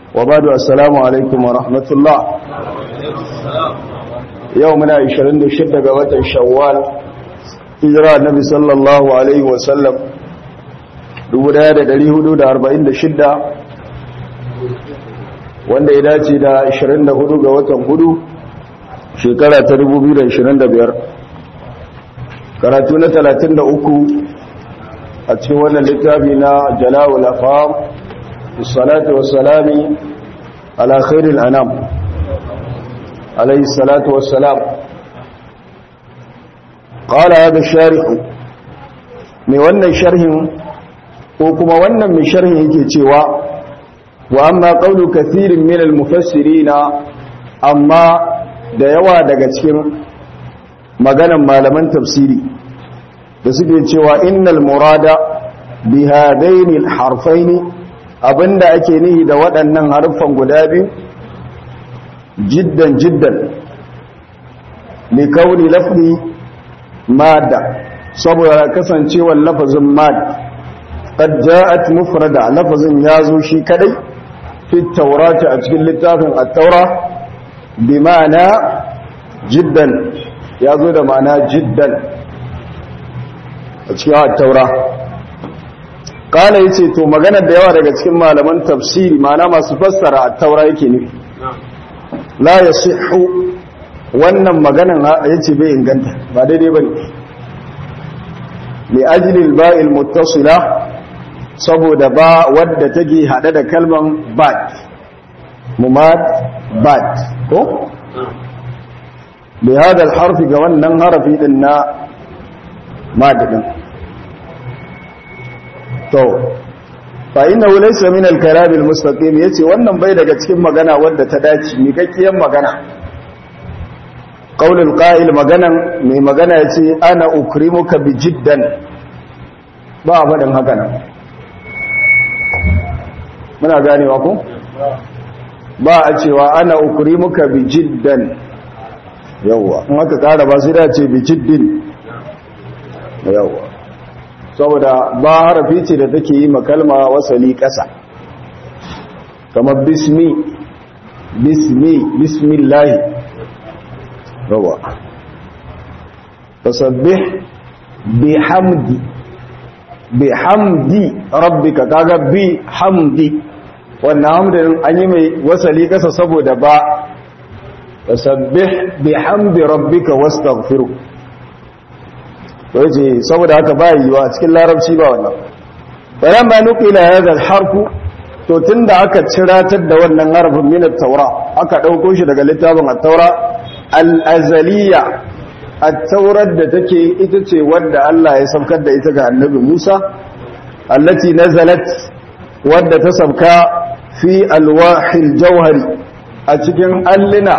وبعد السلام عليكم ورحمة الله يومنا 26 ga watan Shawwal hijira Annabi sallallahu alaihi wasallam 1446 wanda ya dace da 24 ga watan hudu shekara ta 2025 karatu na 33 a cikin wannan littafi na jala'ul afam salatu wassalami ala khairil anam alayhi salatu wassalam qala hada sharih mai wannan sharhin ko kuma wannan mai sharhin yake cewa wa amma qawlu kathirin min al-mufassirina amma da yawa daga cikin maganan malaman tafsiri da suke cewa innal murada bi hadaini al-harfaini abinda ake nihi da waɗannan harfan guda biyu jiddan jiddan li kauni lafzi madda saboda kasancewar lafazin mad qad ja'at mufrada lafazin yazo shi kadai fi taurati a cikin littafin at-taura bi ma'ana jiddan yazo da ma'ana jiddan a cikin at-taura kala yace to maganar da yawa daga cikin malaman tafsiri ma'ana masu fassara at-taura yake nufi la yasihhu wannan maganan yace bai inganta ba daidai bane li ajli al-ba'i al-muttasila saboda ba wadda take hade da kalman bad mumad bad ko bi hada al-harfi ga wannan harafi din na mad din to fa innahu laysa min al-kalam al-mustaqim yace wannan bai daga cikin magana wadda ta dace mi kakkiyan magana qaulul qa'il maganan mai magana yace ana ukrimuka bi jiddan ba faɗin haka nan muna ganewa ko ba a cewa ana ukrimuka bi jiddan yawa in aka kara ba sai da ce bi jiddin yawa saboda ba harafi ce da take yi makalma wasali ƙasa kamar bismi bismi bismillahi rawa tasabbih bihamdi bihamdi rabbika kaga bi hamdi wannan hamdin an yi mai wasali ƙasa saboda ba tasabbih bihamdi rabbika wastaghfiru waje saboda haka ba yiwa cikin larabci ba wannan bayan ba nukila hadha al-harfu to tunda aka ciratar da wannan harfin min at-taura aka dauko shi daga littafin at-taura al-azaliya at-taurar da take ita ce wanda Allah ya saukar da ita ga annabi Musa allati nazalat wadda ta sauka fi alwahil jawhari a cikin allina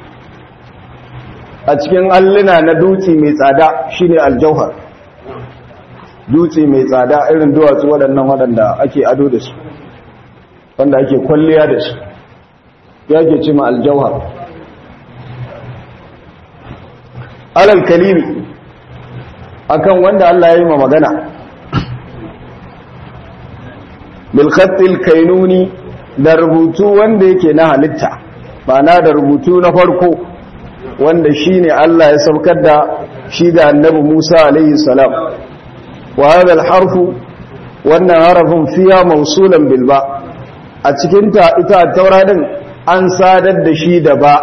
a cikin alluna na dutse mai tsada shine aljauhar dutse mai tsada irin duwatsu waɗannan waɗanda ake ado da su wanda ake kwalliya da su ya ke cima aljauhar alal kalimi akan wanda Allah ya yi ma magana bilkhattil kainuni da rubutu wanda yake na halitta ma'ana da rubutu na farko wanda shi ne Allah ya saukar da shi ga annabi Musa alaihi salam wa hadha harfu wannan harafin fiya mausulan bil ba a cikin ta ita taura din an sadar da shi da ba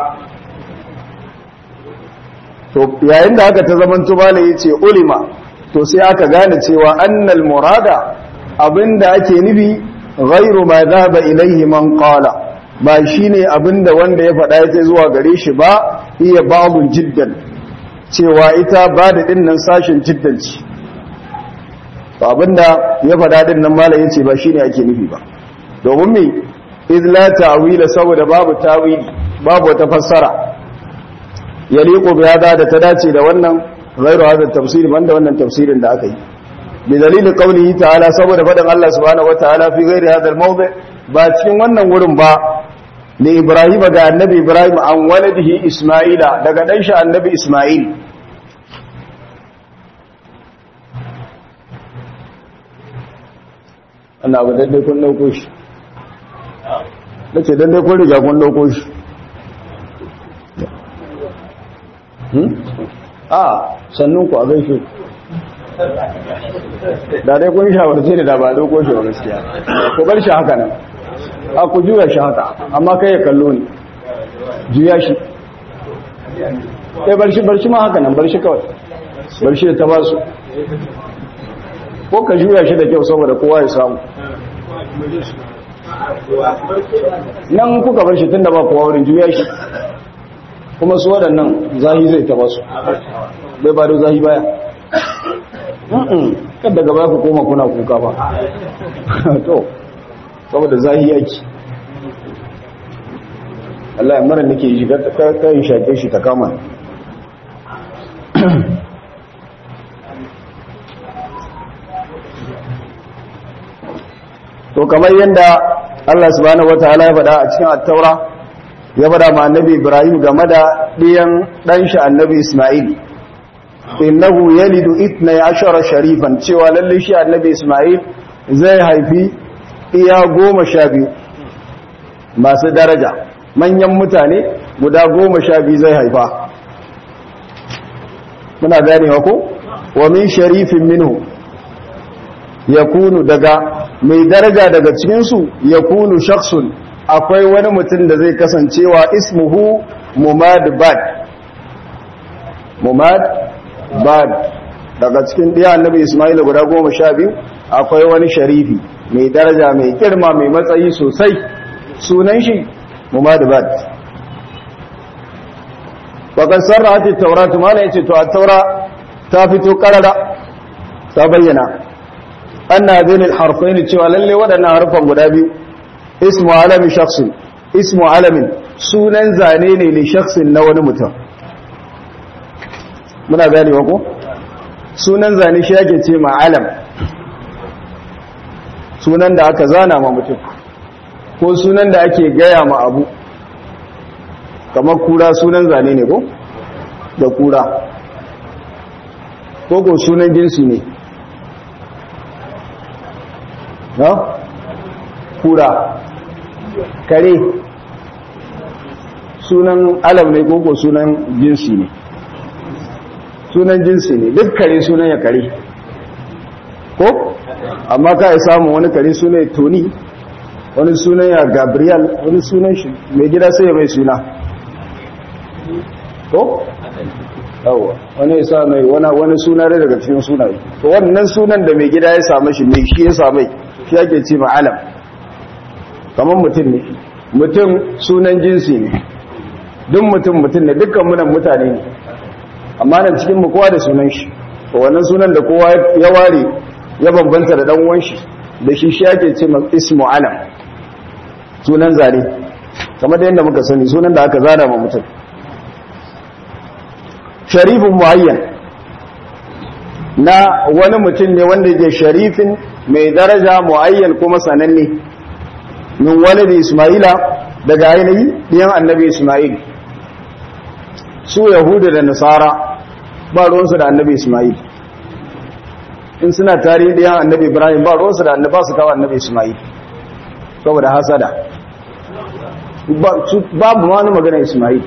to yayin da aka ta zaman tubala yace ulima to sai aka gane cewa annal murada abinda ake nufi ghairu ma dhaba ilayhi man qala ba shi ne abinda wanda ya faɗa ya zuwa gare shi ba iya babun jiddan cewa ita ba da ɗinnan sashen jiddan ci ba abinda ya faɗa ɗinnan mala ya ce ba shi ne ake nufi ba domin mai izla ta'wila saboda babu tawili babu wata fassara ya liƙo biyada da ta dace da wannan ghairu hadha tafsir banda wannan tafsirin da aka yi bi dalilin qawlihi ta'ala saboda faɗin Allah subhanahu wataala fi ghairi hadha al-mawdi ba cikin wannan wurin ba da Ibrahim ga annabi Ibrahim an waladihi Ismaila daga dan shi annabi Ismail ana abu daidai kun dauko shi na ce don dai kun riga kun ɗauko shi a sannun ku a gaishe da dai kun shawarce da ba ɗauko shi wa gaskiya ku bar shi haka nan a ku juya shi haka amma kai ya kallo ne juya shi ɗai bar shi bar shi ma haka nan bar shi kawai bar shi da ta ba su ko ka juya shi da kyau saboda kowa ya samu nan kuka bar shi tun da ba kowa wurin juya shi kuma su waɗannan zahi zai taba su bai ba da zahi baya kada gaba ku koma kuna kuka ba to saboda zahi yaki Allah ya mara nake shi kayan shaƙe shi ta kama to kamar yadda Allah subhanahu wataala ya faɗa a cikin at-taura ya faɗa ma annabi Ibrahim game da ɗiyan ɗan shi annabi Isma'il innahu yalidu 12 sharifan cewa lalle shi annabi Isma'il zai haifi iya goma sha biyu masu daraja manyan mutane guda goma sha biyu zai haifa muna ganewa ko wa min sharifin minhu yakunu daga mai daraja daga cikinsu ya kunu shaksun akwai wani mutum da zai kasancewa ismuhu mumad bad mumad bad daga cikin ɗaya annabi ismail guda goma sha biyu akwai wani sharifi mai daraja mai girma mai matsayi sosai sunan shi mumad bad bakar sarra hati taura tumala ya ce to a taura ta fito karara ta bayyana anna zainul harfaini cewa lalle waɗannan harfan guda biyu ismu alamin shakhsin ismu alamin sunan zane ne li shakhsin na wani mutum muna ganewa ko sunan zane shi yake ce ma alam sunan da aka zana ma mutum ko sunan da ake gaya ma abu kamar kura sunan zane ne ko da kura ko ko sunan jinsi ne na kura kare sunan alam ne koko sunan jinsi ne sunan jinsi ne duk kare sunan ya kare ko amma ka yi samun wani kare sunan ya toni wani sunan ya gabriel wani sunan shi mai gida sai ya mai suna ko yawa wani ya sa mai wani suna rai daga cikin sunaye to wannan sunan da mai gida ya samu shi mai shi ya samai shi ake ce ma'alam kamar mutum ne mutum sunan jinsi ne duk mutum mutum ne dukkan munan mutane ne amma nan cikin mu kowa da sunan shi to wannan sunan da kowa ya ware ya bambanta da dan uwan shi da shi shi ake ce ma ismu alam sunan zane kamar da yadda muka sani sunan da aka zana ma mutum sharifin muayyan na wani mutum ne wanda ke sharifin mai daraja muayyan kuma sananne min walidi isma'ila daga ainihi ɗiyan annabi isma'il su yahuda da nasara ba ruwansu da annabi isma'il in suna tarihi ɗiyan annabi ibrahim ba ruwansu da annabi su kawo annabi isma'il saboda hasada babu wani magana isma'il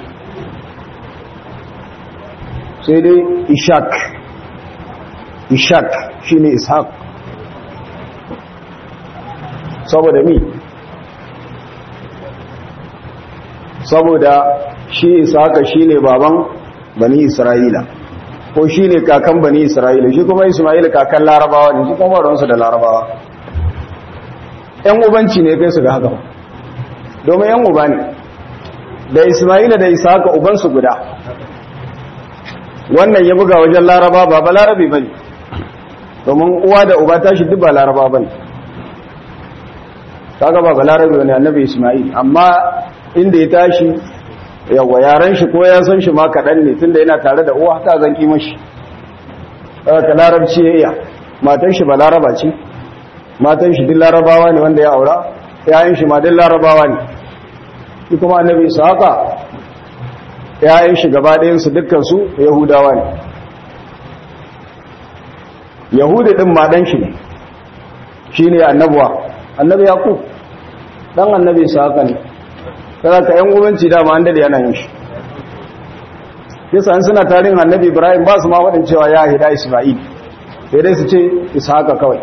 sai dai ishak ishak shine ishaq saboda mi saboda shi ishaqa shine baban bani isra'ila ko shine kakan bani isra'ila shi kuma isma'il kakan larabawa ne shi kuma ruwansu da larabawa yan ubanci ne kai su ga haka domin yan uba ne da isma'ila da ishaqa ubansu guda wannan ya buga wajen laraba ba ba larabe ba ne domin uwa da uba tashi duk ba laraba ba ne kaga ba ba larabe ba ne annabi ismail amma inda ya tashi yawa yaren shi ko ya san shi ma kaɗan ne tunda yana tare da uwa ta zan kima shi ka larabci ya iya matan shi ba laraba ce matan shi duk larabawa ne wanda ya aura yayin shi ma duk larabawa ne shi kuma annabi isa haka ‘ya'yan shi gaba ɗayansu dukkansu Yahudawa ne. Yahudu ɗin maɗan shi ne, shi ne annabuwa, annabi Yaƙub, ɗan annabi haka ne, kada ka yan ubanci dama an dade yana yin shi yasa an suna tarihin annabi ibrahim ba su ma wadin cewa ya hida isma'il sai dai su ce ishaqa kawai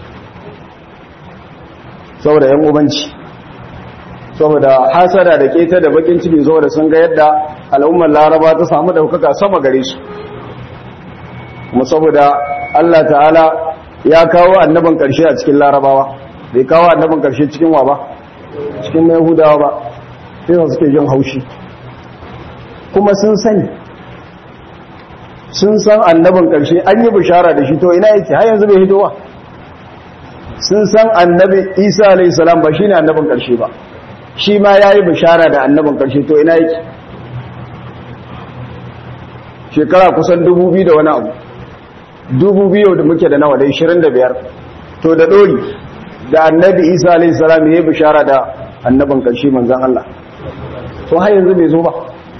saboda yan ubanci saboda hasada da keta da bakin ciki saboda sun ga yadda al'ummar laraba ta samu daukaka sama gare su kuma saboda Allah ta'ala ya kawo annabin karshe a cikin larabawa bai kawo annabin karshe cikin wa ba cikin mai hudawa ba sai su suke jin haushi kuma sun sani sun san annabin karshe an yi bishara da shi to ina yake har yanzu bai hitowa sun san annabi isa alayhi salam ba shine annabin karshe ba shi ma yayi bishara da annabin karshe to ina yake shekara kusan dubu biyu da wani abu dubu biyu da muke da nawa da 25 to da dori da annabi isa alayhi salam yayi bishara da annabin karshe manzon Allah to har yanzu bai zo ba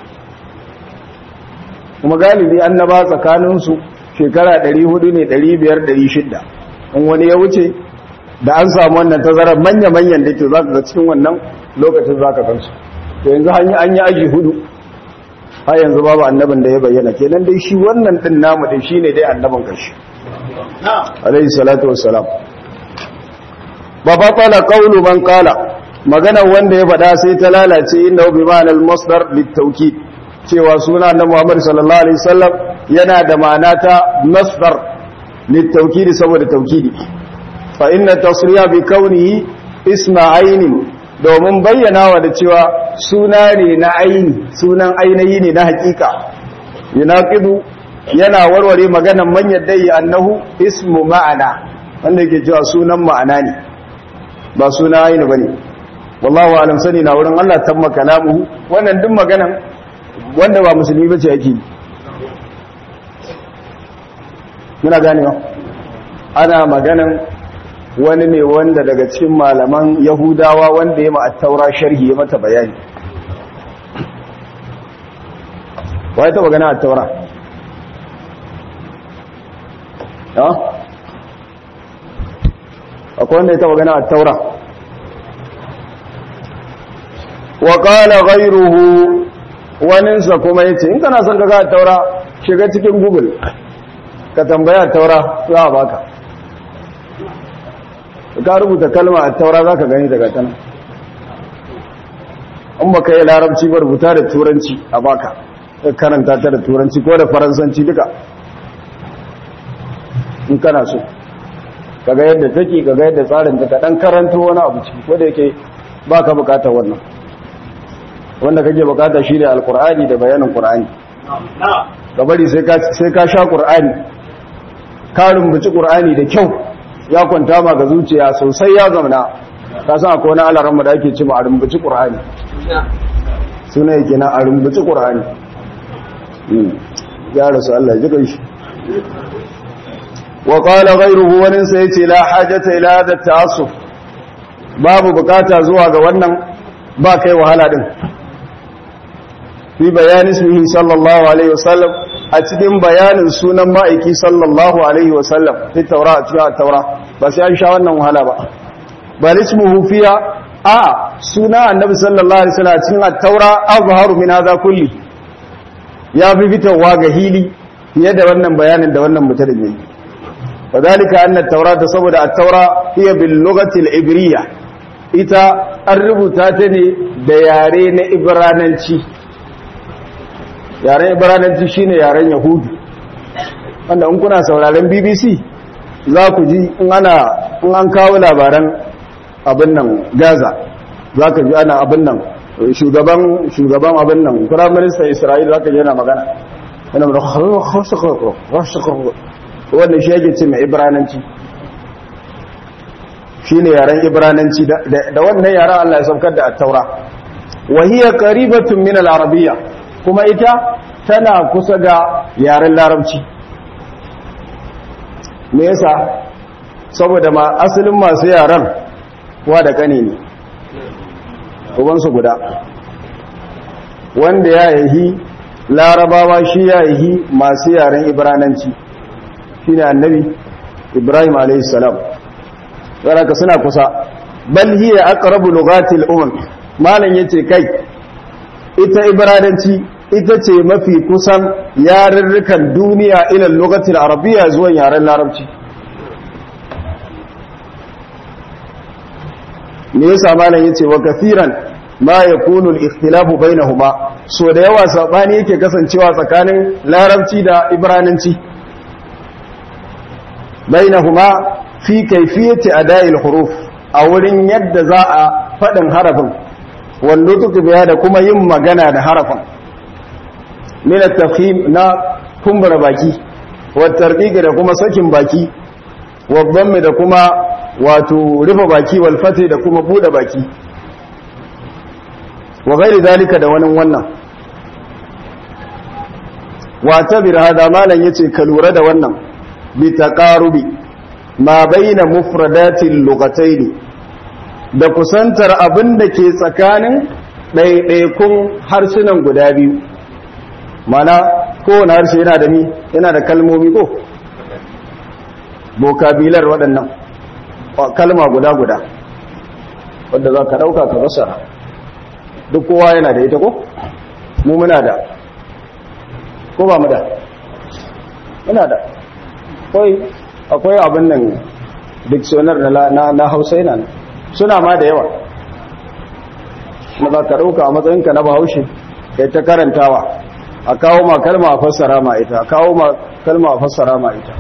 kuma galibi annaba tsakaninsu shekara 400 ne 500 600 in wani ya wuce da an samu wannan tazarar manya-manyan da ke za ka ga cikin wannan lokacin za ka kansu to yanzu an yi aji hudu har yanzu babu annabin da ya bayyana kenan dai shi wannan din namu dai shine dai annabin karshe alayhi salatu wassalam ba batala qawlu man qala maganar wanda ya faɗa sai ta lalace inda bi ma'anal masdar litawkid cewa suna na Muhammad sallallahu alaihi wasallam yana da ma'ana ta masdar litawkid saboda tawkidi fa inna tasriya bi kaunihi isma ainin domin bayyanawa da cewa suna ne na aini sunan ainihi ne na hakika yunaqidu yana warware maganan man yaddai annahu ismu ma'ana wanda yake cewa sunan ma'ana ne ba suna aini bane wallahu alam sani na wurin Allah tamma kalamuhu wannan duk maganan wanda ba musulmi bace yake muna ganewa ana maganan wani ne wanda daga cikin malaman yahudawa wanda ya ma'attaura sharhi ya mata bayani wa ya taba gana attaura ya akwai wanda ya taba gana attaura wa qala ghayruhu waninsa kuma yace in kana son ka ga attaura shiga cikin google ka tambaya attaura za a baka ka rubuta kalma a taura za ka gani daga tana in ba ka yi larabci ba rubuta da turanci a baka karanta ta da turanci ko da faransanci duka in kana so kaga yadda take kaga yadda tsarin ta dan karanto wani abu ciki ko da yake ba ka bukata wannan wanda kake bukata shi ne alkur'ani da bayanin qur'ani ka bari sai ka sha qur'ani ka rumbuci qur'ani da kyau ya kwanta ma ga zuciya sosai ya zamana ka san akwai wani alaran da ake ci ma a rumbuci ƙur'ani suna yake na a rumbuci ƙur'ani ya rasu Allah ji kai shi wa qala ghayruhu wani sai yace la hajata ila hada ta'assuf babu bukata zuwa ga wannan ba kai wahala din fi bayani ismihi sallallahu alaihi wasallam a cikin bayanin sunan ma'aiki sallallahu alaihi wasallam fi taura a cikin taura ba sai an sha wannan wahala ba bal ismuhu fiya a suna annabi sallallahu alaihi wasallam a cikin taura azharu min hadha kulli ya fi fitowa ga hili fiye da wannan bayanin da wannan mutum ne wadalika anna at-taurata saboda at-taura hiya bil lughati al-ibriyya ita an rubuta ta ne da yare na ibrananci yaren ibrananci shine yaren yahudu wanda in kuna sauraren bbc za ku ji in ana in an kawo labaran abin nan gaza za ka ji ana abin nan shugaban shugaban abin nan firaminista isra'ila za ka ji yana magana yana da wanda shi yake ce mai ibrananci shine yaren ibrananci da wannan yaren Allah ya saukar da at-taura wa hiya qaribatun min al-arabiyya kuma ita tana kusa da yaren larabci me yasa saboda ma asalin masu yaren wa da kane ne ubansu guda wanda ya yi larabawa shi ya yi masu yaren ibrananci shi ne annabi ibrahim a.s. ka suna kusa bal hiya aqrabu lughatil umam malan yace kai ita ibrananci ita ce mafi kusan yarurrukan duniya ilal lokacin arabiya zuwan yaren larabci me yasa malam yace wa kathiran ma yakunu al-ikhtilafu bainahuma so da yawa sabani yake kasancewa tsakanin larabci da ibrananci bainahuma fi kayfiyati ada'il huruf a wurin yadda za a fadin harafin wanda tuku biya da kuma yin magana da harafin min at-tafhim na kumbura baki wa tarqiq da kuma sakin baki wa dhammi da kuma wato rufe baki wal fati da kuma bude baki wa gairi zalika da wani wannan wa tabir hada malan yace ka lura da wannan bi taqarubi ma baina mufradatil lughatayn da kusantar abin da ke tsakanin ɗaiɗaikun harsunan guda biyu mana kowane harshe yana da ni yana da kalmomi ko bokabilar waɗannan kalma guda-guda wadda za ka ɗauka ka basara duk kowa yana da ita ko? mu muna da ko ba mu da? muna da akwai abin nan dictionar na hausa yana nan suna ma da yawa na za ka ɗauka a matsayinka na bahaushe kai ta karantawa a kawo ma kalma a fassara ma ita a kawo ma kalma a fassara ma ita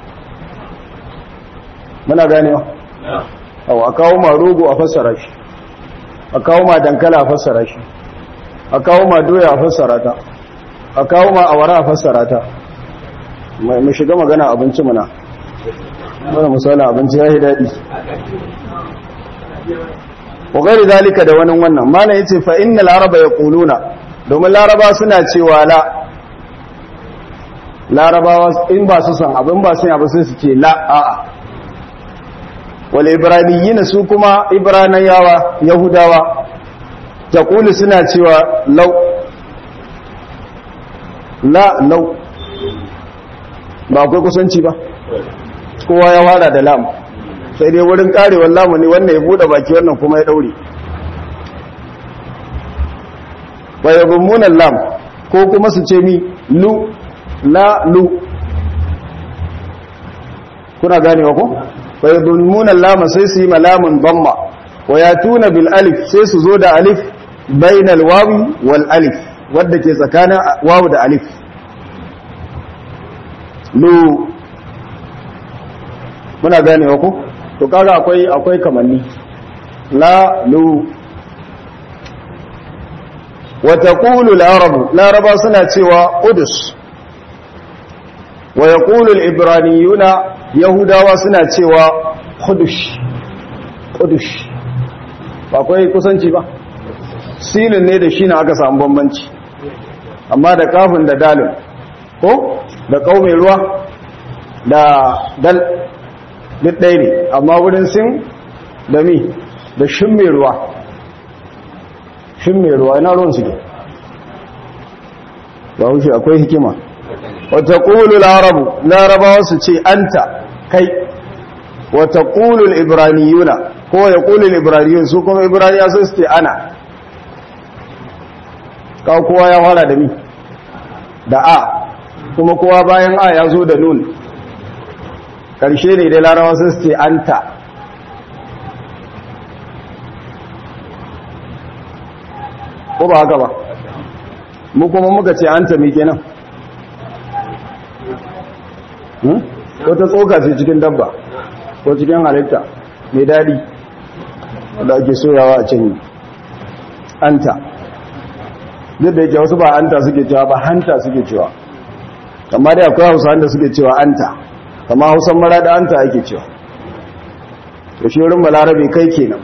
muna ganewa a kawo ma rogo a fassara shi a kawo ma dankala a fassara shi a kawo ma doya a fassara ta a kawo ma awara a fassara ta mu shiga magana abinci muna wani misalin abinci ya yi daɗi ƙoƙari zalika da wani wannan mana ya ce fa'in na laraba ya ƙuluna domin laraba suna cewa la larabawa in ba su san abin ba su abu sai su ce la a'a wal ibraniyyin su kuma ibranayawa yahudawa taqulu suna cewa law la law ba akwai kusanci ba kowa ya wara da lam sai dai wurin karewar lamu ne wannan ya bude baki wannan kuma ya daure wa yadhumuna lam ko kuma su ce mi lu la lu kuna ganewa ko wa yadhumuna lam sai su yi malamun damma wa yatuna bil alif sai su zo da alif bainal wawi wal alif wadda ke tsakanin wawu da alif lu muna ganewa ko to kaga akwai akwai kamanni la lu wa taqulu al-arabu laraba suna cewa udus wa yaqulu al-ibraniyuna yahudawa suna cewa khudush khudush ba akwai kusanci ba silin ne da shi na aka samu bambanci amma da kafin da dalin ko da kaume ruwa da dal duk ɗaya ne amma wurin sin da mi da shin mai ruwa shin mai ruwa ina ruwan suke ba wuce akwai hikima wata ƙulu larabu larabawa su ce anta kai wata ƙulu ibraniyuna ko ya ƙulu ibraniyun su kuma ibraniya su ce ana kawo kowa ya fara da mi da a kuma kowa bayan a ya zo da nun ƙarshe ne dai larawa sun ce anta ko ba haka ba mu kuma muka ce anta mai kenan wata tsoka ce cikin dabba ko cikin halitta mai daɗi wadda ake soyawa a can anta duk da yake wasu ba anta suke cewa ba hanta suke cewa amma dai akwai hausa da suke cewa anta kama hausan mara da anta ake cewa to shi wurin balarabe kai kenan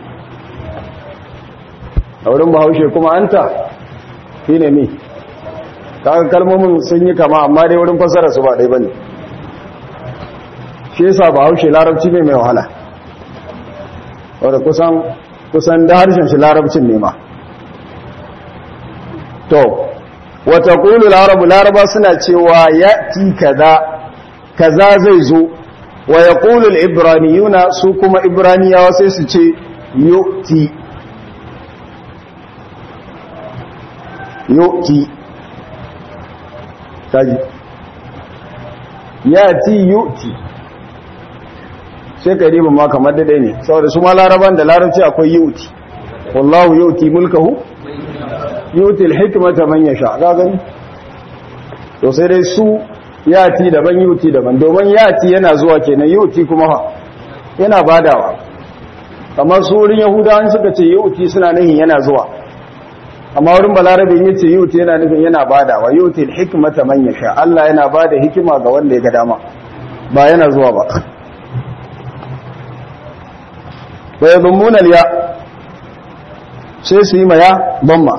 a wurin bahaushe kuma anta shi ne me kaga kalmomin sun yi kama amma dai wurin fassara su ba dai bane shi yasa bahaushe larabci ne mai wahala wanda kusan kusan da harshen shi larabcin ne ma to wata ƙulu larabu laraba suna cewa ya ti kaza kaza zai zo wa ya ƙulul ibraniyuna su kuma ibraniyawa sai su ce yu'ti yu'ti kaji yati yu'ti sai ka riba ma kamar daidai ne saboda su ma laraban da larabci akwai yu'ti wallahu yu'ti mulkahu yu'ti al-hikmata man yasha ga gani to sai dai su yati daban yu'ti daban domin yati yana zuwa kenan yu'ti kuma fa yana badawa kamar su wurin yahudawan suka ce yu'ti suna nihin yana zuwa amma wurin balarabe yin ce yu'ti yana nufin yana badawa yu'ti al-hikmata man yasha Allah yana bada hikima ga wanda ya ga dama ba yana zuwa ba wa yadhummuna al-ya sai su yi maya bamma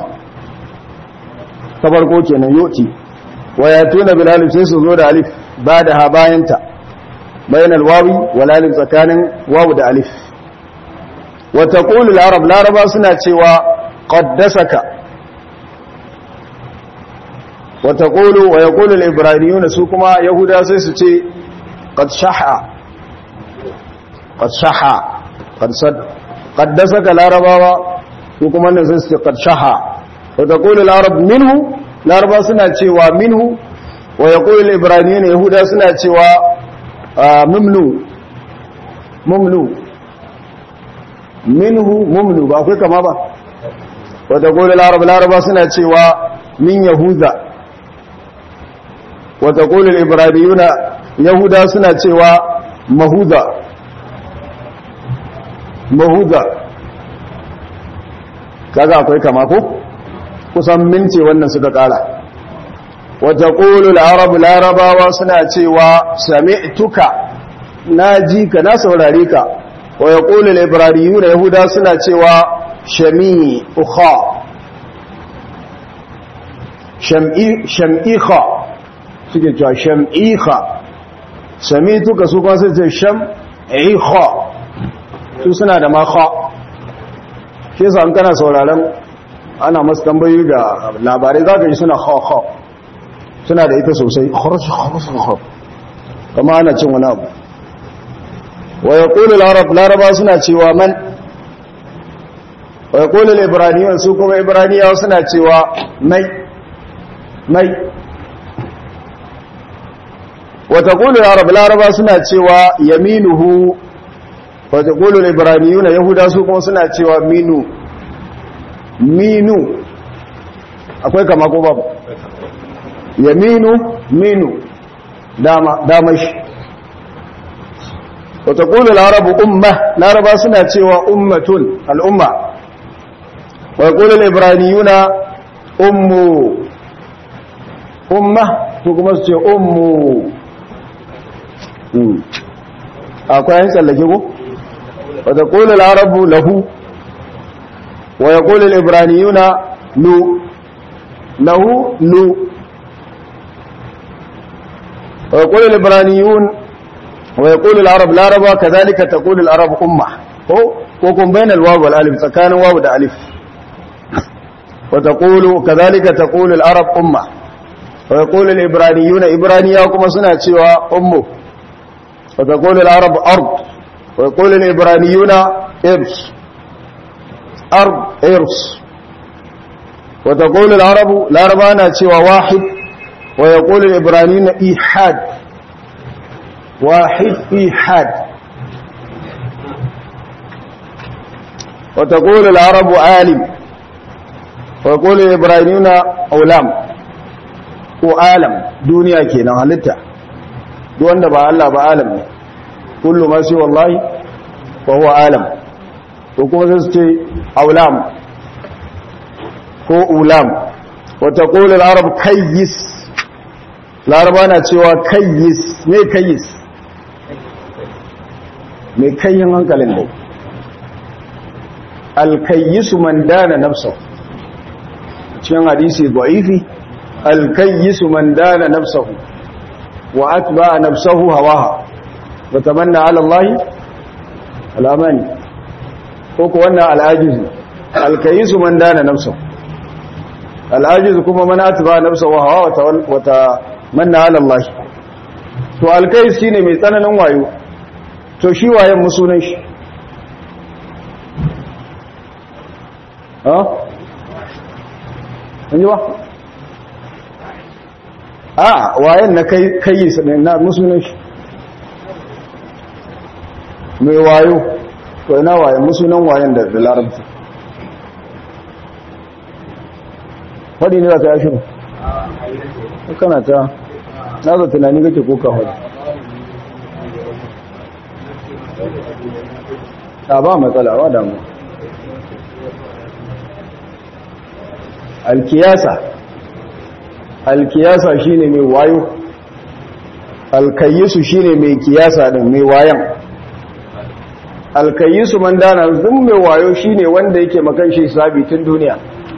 ta farko kenan yu'ti wa yatuna bil alif sai su zo da alif ba da ha bayanta bayan wawi wal alif tsakanin wawu da alif wa taqulu al arab laraba suna cewa qaddasaka wa taqulu wa yaqulu al ibraniyun su kuma yahuda sai su ce qad shaha qad shaha qad sad qaddasaka larabawa su kuma nan sai su ce qad shaha wa taqulu al arab minhu laraba suna cewa minhu wa yaqulu al ibraniyun yahuda suna cewa mumnu mumnu minhu mumnu ba akwai kama ba wata kone laraba laraba suna cewa min yahuza wata kone ibrahimiyuna yahuda suna cewa mahuza mahuza kaga akwai kama ko kusan mince wannan suka kara wata kone laraba larabawa suna cewa sami'tuka na ji ka na saurare ka wa ya ƙoli laibariyu na yahuda suna cewa shami ukha sham'iha suke cewa sham'iha sami tuka su kuma sai ce sham'iha su suna da makha ke sa an kana sauraren ana masu tambayi da labarai za ka yi suna ha suna da ita sosai kama ana cin wani abu wa ya ƙoli laraba suna cewa man wa ya ƙoli libraniyan su kuma ibraniyawa suna cewa mai mai wata ƙoli laraba suna cewa yaminuhu wata ƙoli libraniyu na yahuda su kuma suna cewa minu minu akwai kama ko babu yaminu minu dama shi وتقول العرب أمة لا ربا سنة سوى أمة الأمة ويقول الإبرانيون أم أمة تقوم سوى أم أقول أنسى لكيكو وتقول العرب له ويقول الإبرانيون لو له لو ويقول الإبرانيون ويقول العرب لا ربا كذلك تقول العرب أمة وكم بين الواو والالف فكان واو ده ألف وتقول كذلك تقول العرب أمة ويقول الإبرانيون إبرانيا وكما سنة سوى أمه وتقول العرب أرض ويقول الإبرانيون إرس أرض إرس وتقول العرب لا ربانا سوى واحد ويقول الإبرانيون إيحاد واحد إيحاد وتقول العرب عالم ويقول الإبراهيمون أولام وعالم دنيا كينا هلتا دون با الله بعالم كل ما سوى الله وهو عالم وكما سيستي أولام هو أولام وتقول العرب كيس العرب أنا سوى كيس ما كيس mai kayan hankalin dai alkayyisu man dana nafsa cikin hadisi da'ifi alkayyisu man dana nafsahu wa atba'a nafsahu hawaha wa tamanna ala Allah alamani ko ko wannan al'ajizu alkayyisu man dana nafsahu al'ajizu kuma man atba'a nafsahu hawa wa tamanna ala Allah to alkayyis shine mai tsananin wayo to shi wayan musunan shi ha? ba? a wayan na kai kai su ne na musulun shi mai wayo to ina wayan musulun wayan da da larabci faɗi ne za ta yashi ba kana ta na za tunani kake koka faɗi ta ba matsala ba damu alkiyasa alkiyasa shine mai wayo alkayisu shine mai kiyasa din mai wayan alkayisu man dana zun mai wayo shine wanda yake makan shi sabi tun duniya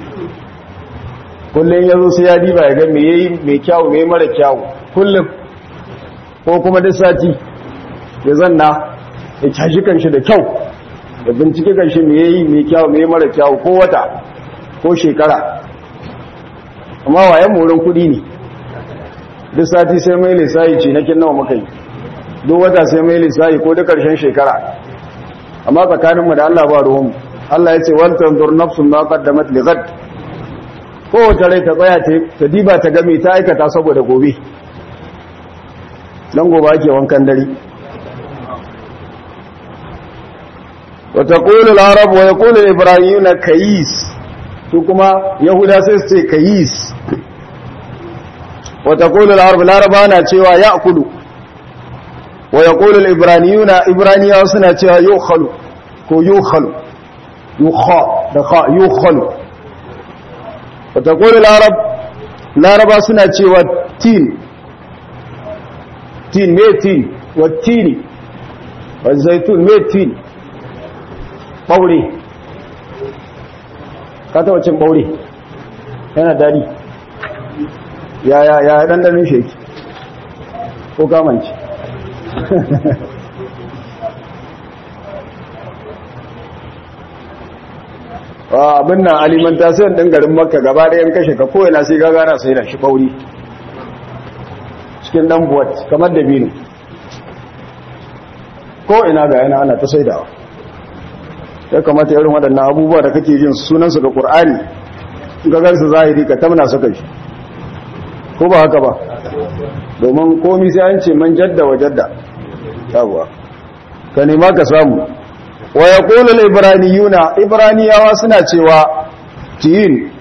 kullum yazo sai ya diba ya ga me yayi mai kyau me mara kyau kullum ko kuma duk sati ya zanna ya caji kanshi da kyau da bincike kanshi me yayi mai kyau me mara kyau ko wata ko shekara amma wayan wurin kudi ne duk sati sai mai lissayi ce na nawa muka yi duk wata sai mai lissayi ko duk karshen shekara amma tsakaninmu da Allah ba ruwanmu Allah ya ce wal tanzur nafsun ma qaddamat li ghad kowace rai ta tsaya ta diba ta game ta aikata saboda gobe dan gobe ake wankan dare wa taqulu al-arab wa yaqulu al-ibrahimuna kayis su kuma yahuda sai su ce kayis wata kulu laraba laraba na cewa ya kudu wa ya kulu ibraniyuna ibraniyawa suna cewa yukhalu ko yukhalu yukha da kha yukhalu wata kulu larab laraba suna cewa tin tin me tin wa tini wa zaitun me tin ɓaure ka taɓa cin ɓaure yana daɗi ya ya ya ɗanɗanin sheki ko kamanci abin nan alimentasiyon ɗin garin makka gaba ɗayan kashe ka kowane sai gagara sai da shi ɓauri cikin ɗan buwat kamar da binu ko ina ga yana ana ta saidawa ya kamata irin waɗannan abubuwa da kake jin sunansu ga ƙur'ani ga gansu zahiri ka tamna suka shi ko ba haka ba domin komi sai an ce man jadda wa jadda yawwa ka nema ka samu wa yaqulu al-ibraniyuna ibraniyawa suna cewa tiyin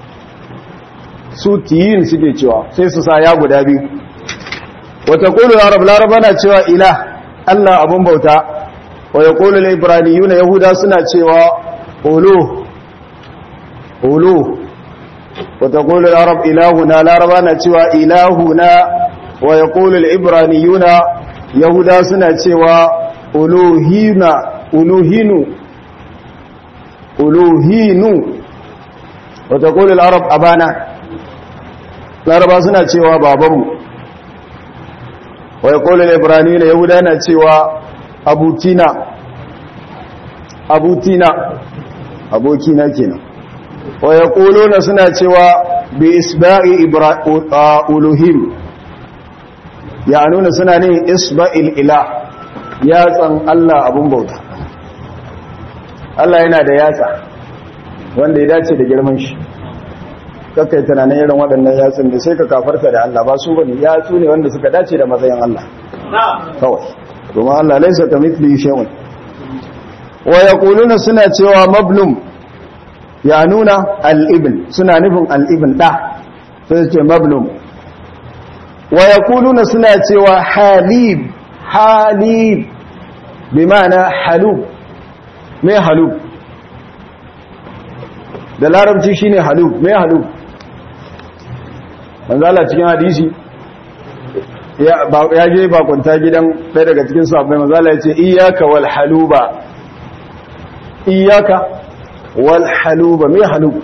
su tiyin suke cewa sai su sa ya guda biyu wa taqulu arab laraba na cewa ilah Allah abun bauta wa yaqulu al-ibraniyuna yahuda suna cewa ulu ulu wa taqulu al-arab ilahuna laraba na cewa ilahuna wa yaqulu al-ibraniyuna yahuda suna cewa uluhina uluhinu uluhinu wa taqulu al-arab abana laraba suna cewa babanmu wa yaqulu al-ibraniyuna yahuda na cewa abutina abutina abokina kenan wa yaquluna suna cewa bi isba'i uluhim ya nuna suna ne isba'il ilah yatsan Allah abun bauta Allah yana da yatsa wanda ya dace da girman shi kakai tunanin irin waɗannan yatsun da sai ka kafarta da Allah ba su bane yatsu ne wanda suka dace da matsayin Allah kawai domin Allah laisa ka mithli shay'un wa yaquluna suna cewa mablum ya nuna al-ibn suna nufin al-ibn da sai ce mablum wa yaquluna suna cewa halib halib bi ma'ana halub me halub da larabci shine halub me halub manzo Allah cikin hadisi ya je bakunta gidan ɗaya daga cikin sahabbai mazala ya ce iyaka wal haluba iyaka wal haluba mai haluba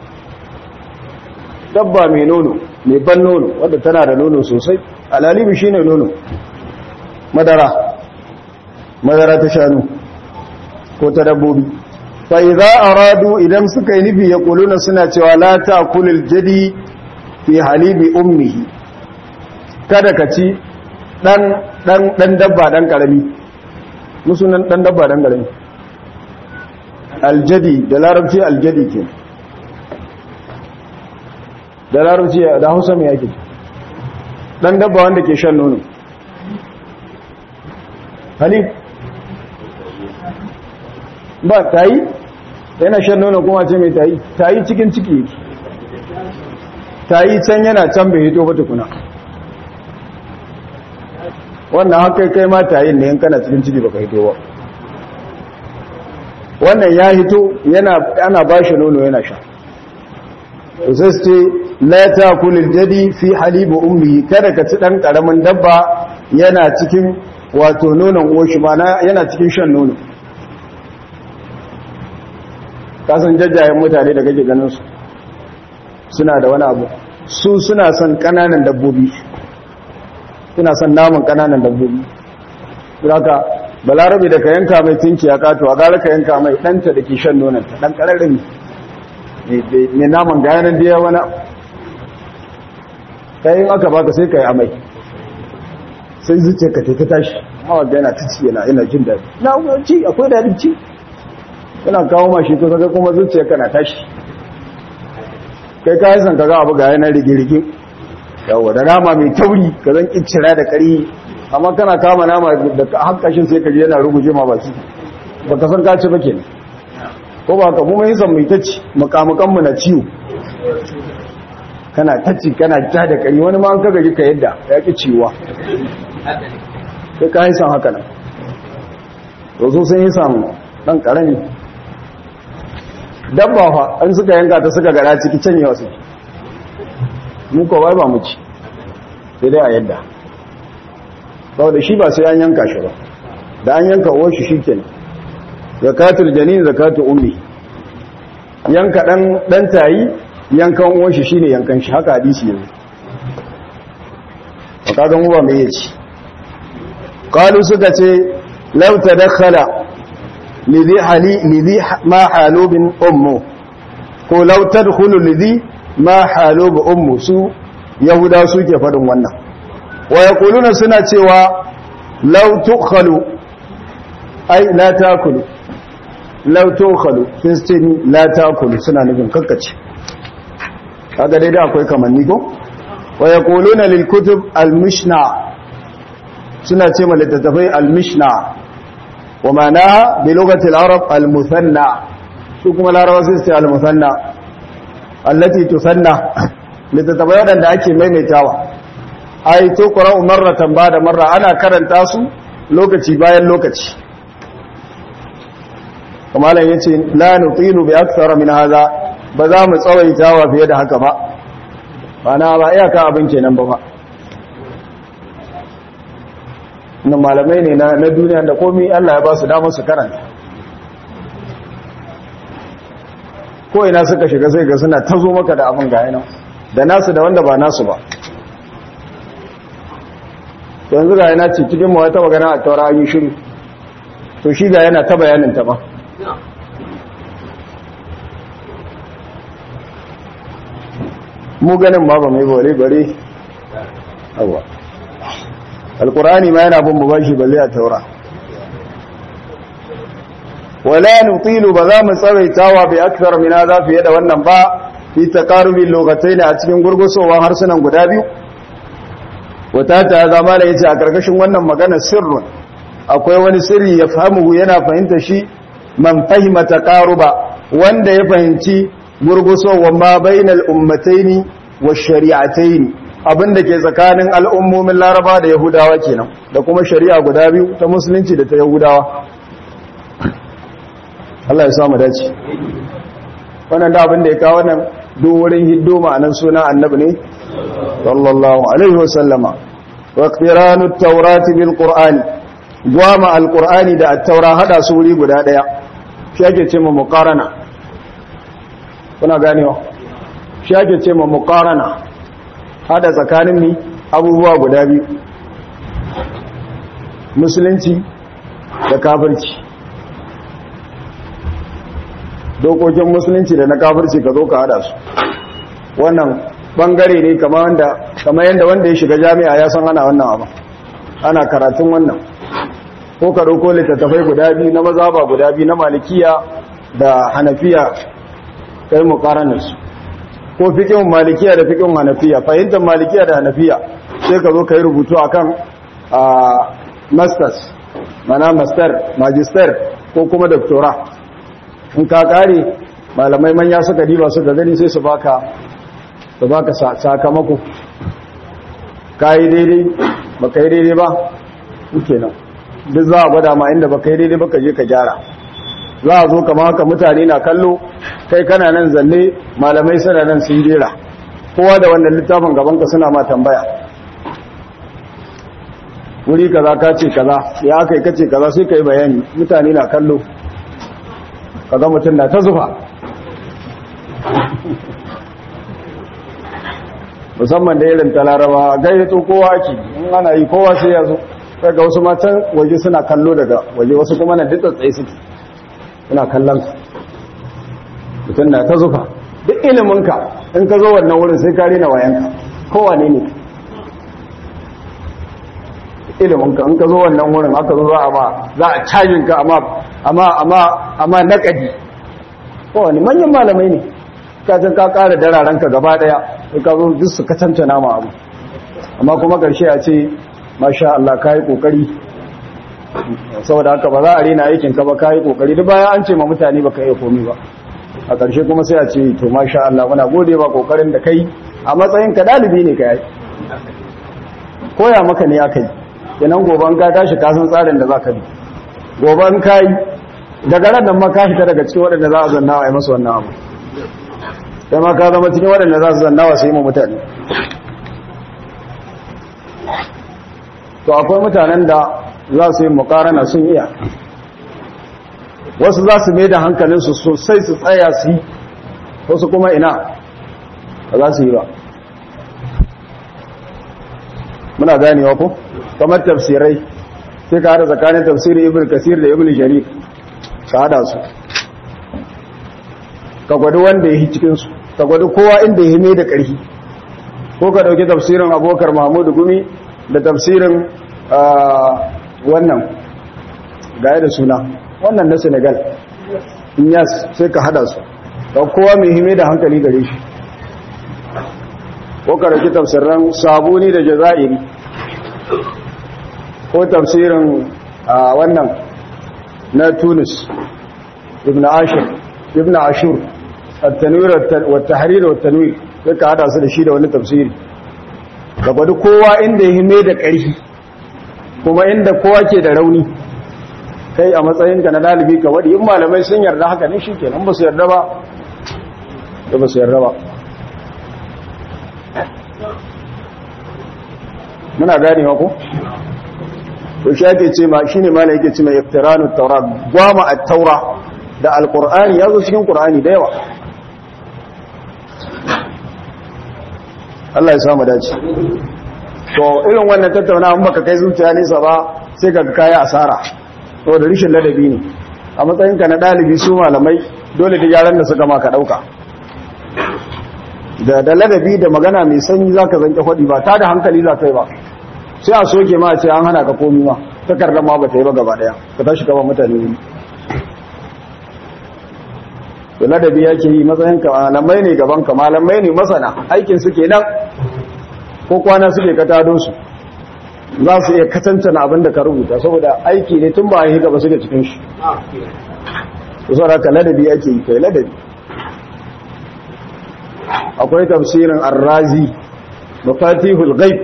dabba mai nono mai ban nono wadda tana da nono sosai alalibi shi ne nono madara madara ta shanu ko ta dabbobi fai za a radu idan suka yi nufi ya kuluna suna cewa la ta kulil jadi fi halibi ummihi kada ka ci ɗan dabba ɗan ƙarami musunan ɗan dabba ɗan ƙarami aljadi da larabci aljadi ke da larabci da hausa mai yake dan dabba wanda ke shan nono halif ba tayi yana shan nono kuma ce mai tayi tayi cikin ciki yake tayi can yana can bai hito ba tukuna wannan haka kai ma tayin ne in kana cikin ciki baka hito ba wannan ya hito yana ana bashi nono yana sha sai su ce la takulul jadi fi halibu ummi kada ka ci dan karamin dabba yana cikin wato nonon uwarshi mana yana cikin shan nono kasan jajjayen mutane da kake ganin su suna da wani abu su suna son kananan dabbobi suna son naman kananan dabbobi haka balarabe da ka yanka mai tinki ya kato a gara ka yanka mai ɗanta da ke shan nonanta ɗan ƙararren mai naman ga yanar da ya wani kayan aka baka sai ka yi amai sai zuce ka tafi tashi hawa da yana ta ci yana yana jin daɗi na ci akwai daɗin ci yana kawo mashi to kaga kuma zuciya kana tashi kai kayan san kaga abu ga yanar rige-rige yawa da nama mai tauri ka zan kincira da kari amma kana kama nama da hankashin sai ka ji yana ruguje ma baki ba ka san ka ci ba kenan ko ba ka mu mai san mai tacci makamukan mu na ciwo kana tacci kana ja da kari wani ma an kaga ka yadda ya ki ciwa sai ka yi san haka nan to so sun yi san dan karami dabba fa an suka yanka ta suka gara ciki canyewa suke mu ko bai ba mu ci sai dai a yadda saboda shi ba sai an yanka shi ba da an yanka uwar shi shikenan zakatul janin zakatul ummi yanka dan dan tayi yankan uwar shi shine yankan shi haka hadisi yanzu to kaga mu ba me yace qalu suka ce law tadakhala lidhi hali lidhi ma halubin ummu ko law tadkhulu lidhi ma halubu ummu su yahuda suke faɗin wannan wa yaquluna suna cewa law tukhalu ai la takulu law tukhalu sun la takulu suna nufin kakkace kaga dai da akwai kamanni ko wa yaquluna lil kutub al mishna suna ce littattafai al mishna wa ma'anaha bi lughati al arab al muthanna su kuma larabawa sai su ce al muthanna allati tusanna littattafai waɗanda ake maimaitawa ai to qura'u marratan bada marra ana karanta su lokaci bayan lokaci kuma lan yace la nutilu bi akthara min hadha ba za mu tsawaitawa fiye da haka ba bana ba iyaka abin kenan ba ba nan malamai ne na duniya da komai Allah ya ba su damar su karanta ko ina suka shiga sai ga suna tazo maka da abin ga yana da nasu da wanda ba nasu ba yanzu ga yana ce cikin mu wata magana a taura yi shiru to shi ga yana ta bayanin ta ba mu ganin ma ba mai bare bare awa alkurani ma yana bin mu bashi balle a taura wala nutilu ba za mu tsawaitawa bi akthar min hadha fiye da wannan ba fi taqarubi lokacin a cikin gurgusowan harsunan guda biyu wata ta zama da yace a karkashin wannan magana sirrun akwai wani sirri ya fahimu yana fahimta shi man fahima taqaruba wanda ya fahimci gurgusowan ma bainal ummataini wash shari'ataini abinda ke tsakanin al'ummomin Laraba da Yahudawa kenan da kuma shari'a guda biyu ta musulunci da ta Yahudawa Allah ya samu dace wannan da abin da ya kawo nan duk wurin hiddo ma'anan suna annabi ne sallallahu alaihi wasallama wa qiranu at-taurati bil qur'ani gwama al-qur'ani da at-taura hada su wuri guda daya shi ake ce mu muqarana kuna ganewa shi ake ce mu muqarana hada tsakanin ni abubuwa guda biyu musulunci da kafirci dokokin musulunci da na kafirci ka zo ka hada su wannan bangare ne kamar yadda wanda ya shiga jami'a ya san ana wannan abu ana karatun wannan ko ka ɗauko littattafai guda biyu na mazaba guda biyu na malikiya da hanafiya kai mukaranarsu ko fikin malikiya da fikin hanafiya fahimtar malikiya da hanafiya sai ka zo ka yi rubutu akan masters mana master magister ko kuma doctora in ka kare malamai manya suka diba suka gani sai su baka su baka sakamako ka yi daidai ba ka yi daidai ba kenan duk za a gwada ma inda ba ka yi daidai ba ka je ka gyara za a zo kama haka mutane na kallo kai kana nan zanne malamai suna nan sun jera kowa da wannan littafin gabanka suna ma tambaya wuri kaza ka ce kaza ya aka yi kace kaza sai ka yi bayani mutane na kallo kaga mutum na ta zufa musamman da irin talaraba gayyato kowa ake in ana yi kowa sai ya zo daga wasu matan waje suna kallo daga waje wasu kuma na duk tsaye suke suna kallon su mutum na ta zufa duk iliminka in ka zo wannan wurin sai ka rena wayanka kowa ne ne iliminka in ka zo wannan wurin aka zo za a ma za a cajin ka amma amma amma amma naƙadi kowane manyan malamai ne kajin ka ƙara dararenka gaba ɗaya sai ka zo duk su katantana ma abu amma kuma ƙarshe a ce masha Allah ka yi ƙoƙari saboda haka ba za a rena aikinka ba ka yi ƙoƙari duk bayan an ce ma mutane ba ka iya komi ba a ƙarshe kuma sai a ce to masha Allah muna gode ba ƙoƙarin da kai a matsayin ka ɗalibi ne ka yi koya maka ne aka yi kenan goban ka tashi ka san tsarin da za ka bi goban ka yi daga ran nan ma ka fita daga cikin waɗanda za a zanna wa yi masu wannan abu sai ma ka zama cikin waɗanda za su zanna wa su yi ma mutane to akwai mutanen da za su yi mukarana sun iya wasu za su mai da hankalinsu sosai su tsaya su yi wasu kuma ina ba za su yi ba muna ganewa ko kamar tafsirai sai ka hada tsakanin tafsirin ibn kasir da ibn jarir ka hada su ka gwada wanda ya yi cikinsu ka gwada kowa inda ya mai da ƙarfi ko ka ɗauki tafsirin abokar mahmudu gumi da tafsirin wannan gaya da suna wannan na senegal inyas sai ka hada su da kowa mai hime da hankali gare shi ko ka ɗauki tafsirin sabuni da jaza'iri ko tafsirin wannan na tunis ibn ashir ibn ashur التنوير والتحرير والتنوير sai ka hada su da shi da wani tafsiri da gwada kowa inda ya hime da ƙarfi kuma inda kowa ke da rauni kai a matsayinka na dalibi ka wadi in malamai sun yarda haka ne shikenan ba su yarda ba da ba su yarda ba muna ganewa ko to shi ake ce ma shine ma yake ce mai iftiranu taura gwama at-taura da alqur'ani yazo cikin qur'ani da yawa Allah ya samu dace to irin wannan tattaunawa baka kai zuciya nesa ba sai ka kai asara to da rishin ladabi ne a matsayinka na dalibi su malamai dole da yaran da suka maka dauka da da ladabi da magana mai sanyi zaka zanke hodi ba ta da hankali za kai ba sai a soke ma ce an hana ka komi ma takardar ma ba ta yi ba gaba daya ka tashi gaba mutane ne da ladabi yake yi matsayin ka malamai ne gaban ka malamai ne masana aikin su kenan ko kwana suke ka tado su za su iya katantana abin da ka rubuta saboda aiki ne tun ba a yi gaba suke cikin shi su saboda ka ladabi yake yi kai ladabi akwai tafsirin arrazi mafatihul ghaib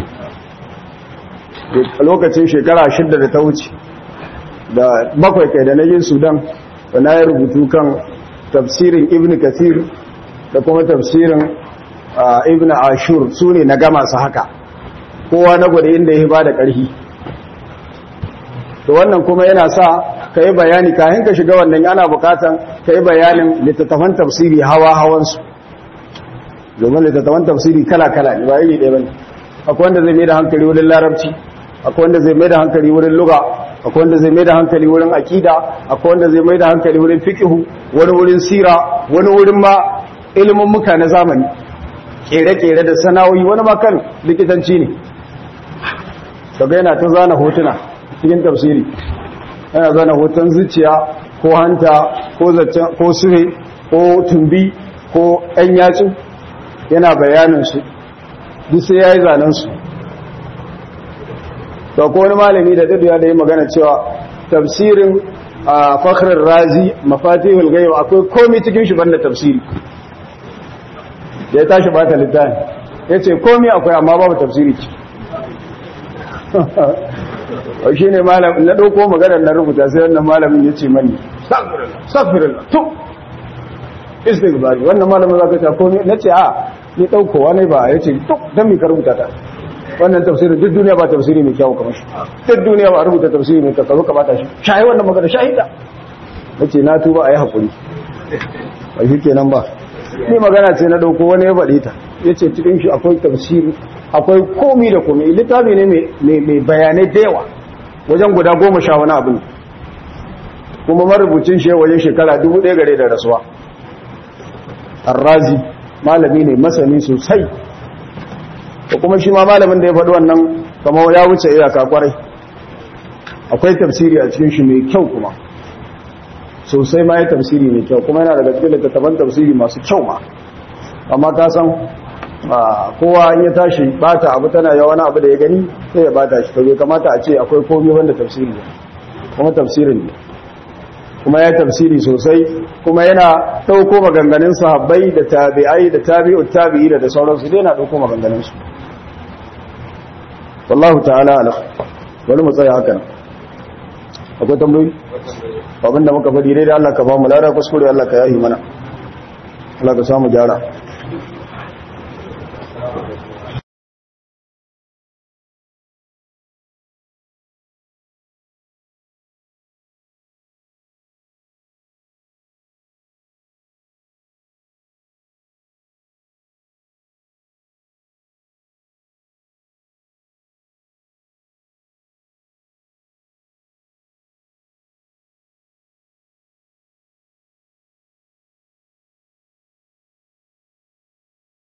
lokacin shekara shidda da ta wuce da bakwai kai da na yin sudan da na yi rubutu kan tafsirin ibn kathir da kuma tafsirin ibn ashur su ne na gama su haka kowa na gwada inda ya ba da ƙarfi to wannan kuma yana sa ka yi bayani kayan ka shiga wannan yana bukatan ka yi bayanin littattafan tafsiri hawa-hawansu domin littattafan tafsiri kala-kala ne ba iri ɗaya ba ne akwai wanda zai mai da hankali wurin larabci akwai wanda zai mai da hankali wurin luga akwai wanda zai mai da hankali wurin akida akwai wanda zai mai da hankali wurin fiqhu wani wurin sira wani wurin ma ilimin muka na zamani kere-kere da sana'o'i wani ma kan likitanci ne kaga yana ta zana hotuna cikin tafsiri yana zana hoton zuciya ko hanta ko zaccen ko sure ko tumbi ko ɗan yatsu yana bayanin su duk sai yayi zanen su to ko wani malami da dadiya da yi magana cewa tafsirin a fakhrar razi mafatihul ghaib akwai komai cikin shi banda tafsiri ya tashi bata littafi yace komai akwai amma babu tafsiri ci wai shine malam na dauko magana na rubuta sai wannan malamin yace mani astaghfirullah to istighfar wannan malamin zaka ta komai nace a ni daukowa ne ba yace to dan mi ka rubuta ta wannan tafsirin duk duniya ba tafsiri mai kyau kamar shi duk duniya ba rubuta tafsiri mai kyau ka bata shi shayi wannan magana shahida nace na tuba ayi hakuri ba shi kenan ba ni magana ce na dauko wani ya faɗe ta yace cikin shi akwai tafsiri akwai komi da komi littafi ne mai bayanai da yawa wajen guda goma sha wani abu kuma marubucin shi wajen shekara dubu ɗaya gare da rasuwa arrazi malami ne masani sosai da kuma shi ma malamin da ya faɗi wannan kamar ya wuce iyaka kwarai akwai tafsiri a cikin shi mai kyau kuma sosai ma ya tafsiri mai kyau kuma yana daga cikin littattafan tafsiri masu kyau ma amma ka san kowa in ya tashi bata abu tana yawa wani abu da ya gani sai ya bata shi to bai kamata a ce akwai komai wanda tafsiri ne kuma tafsirin ne kuma ya tafsiri sosai kuma yana ɗauko maganganun sahabbai da tabi'ai da tabi'ut tabi'i da sauransu dai yana ɗauko maganganun su wallahu ta'ala ala wani mu tsaya haka nan akwai tambayoyi abin da muka faɗi dai da Allah ka ba mu lada kuskure Allah ka yahi mana Allah ka samu gyara